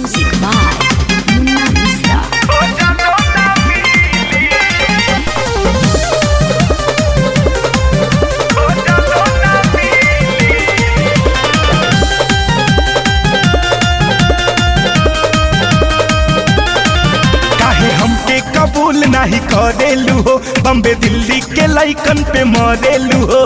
Music by Munna Mista. काहे हमके कबूल नहीं करेलू हो बम्बे दिल्ली के लाइकन पे मरेलू हो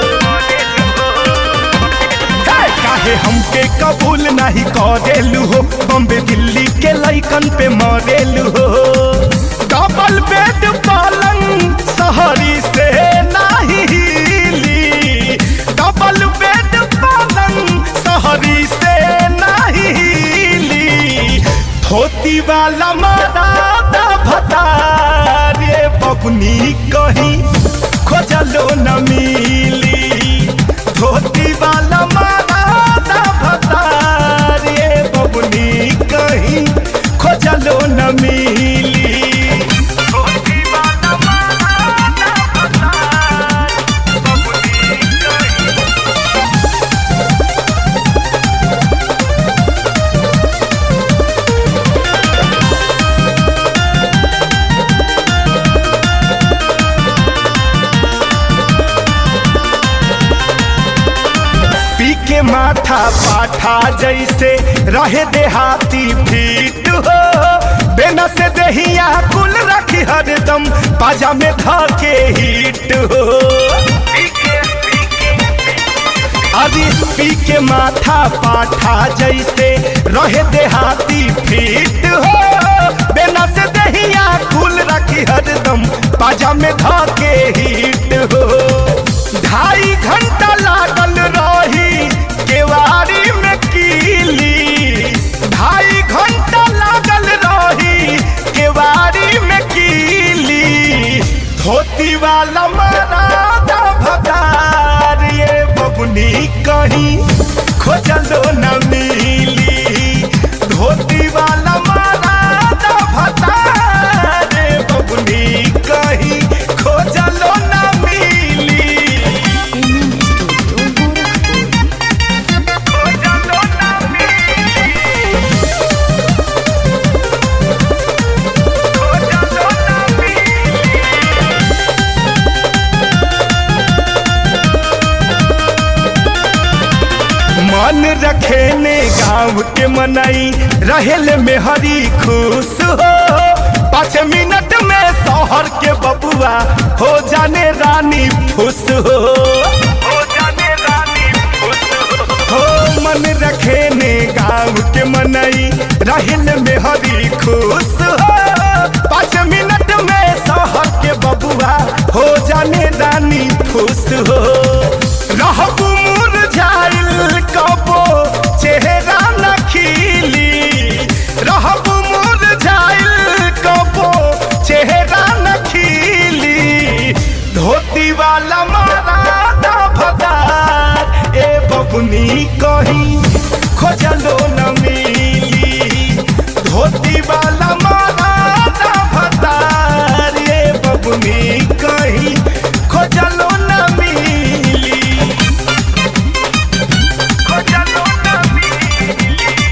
काहे हमके कबूल नहीं करेलू हो बम्बे दिल्ली के लाइकन पे मरेलू हो डबल बेड पलंग शहरी से नहीं हिली डबल बेड पलंग शहरी से नहीं हिली धोती वाला मरादा भतारे बबनी कहीं खोजलो न मिली धोती वाला मरादा भतारे बबनी कहीं खोजलो न मिली धोती वाला मरादा भतारे बबनी कहीं पी के माथा पाठा जैसे रहे देहाती फीट हो बेना से दहिया कुल रखी हरदम पाजा में धके हिट हो अरे पी के माथा पाठा जैसे रहे देहाती फीट हो बेना से दहिया कुल रखी हरदम पाजा में धके हिट हो ढाई घंटा लागल रही केवारी में कीली ढाई घंटा लागल रही केवारी में कीली धोती वाला मरादा भगार ये बबुनी कहीं खोजलो न मिली धोती वाला मरादा भगार ये बबुनी कहीं खोजलो न मिली MM Studio Gorakhpur. मन रखे ने गाँव के मनई रहेल में हरी खुश हो पाँच मिनट में शहर के बबुआ हो जाने रानी फुस हो हो जाने रानी फुस हो हो मन रखे ने गाँव के मनई रहेल में हरी खुश हो पाँच मिनट में शहर के बबुआ हो जाने रानी फुस हो रहबू मुरझाइल कबो चेहरा न खिली रहबू मुरझाइल कबो चेहरा न खिली धोती वाला मरादा भदार ए बबुनी कहीं खोजलो न मिली धोती वाला मरादा भदार ए बबुनी कहीं खोजलो न मिली खोजलो न मिली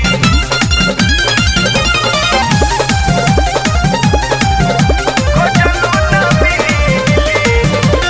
खोजलो न मिली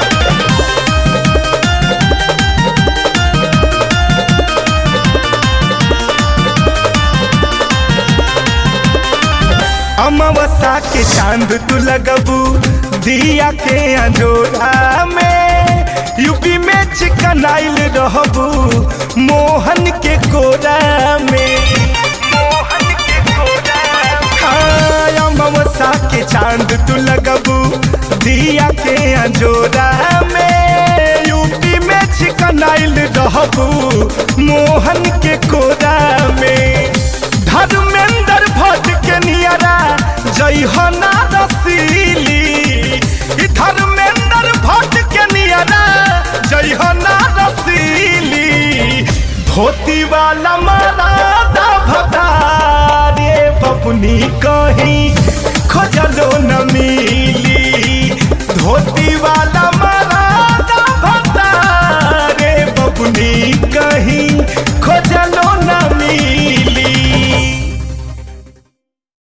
अमावस्या के चांद तू लगबू दिया के अंजोरा में यूपी में चिकन आइल रहबू मोहन के कोरा में मोहन के कोरा हाँ अमावस्या के चांद तू लगबू दिया के अंजोरा में यूपी में चिकन आइल रहबू मोहन के कोरा में धर्मेंद्र भट्ट के नियरा जय हना रसीली ई धर्मेंद्र भट्ट के नियरा जय हना रसीली धोती वाला मरादा भदार ये बबुनी का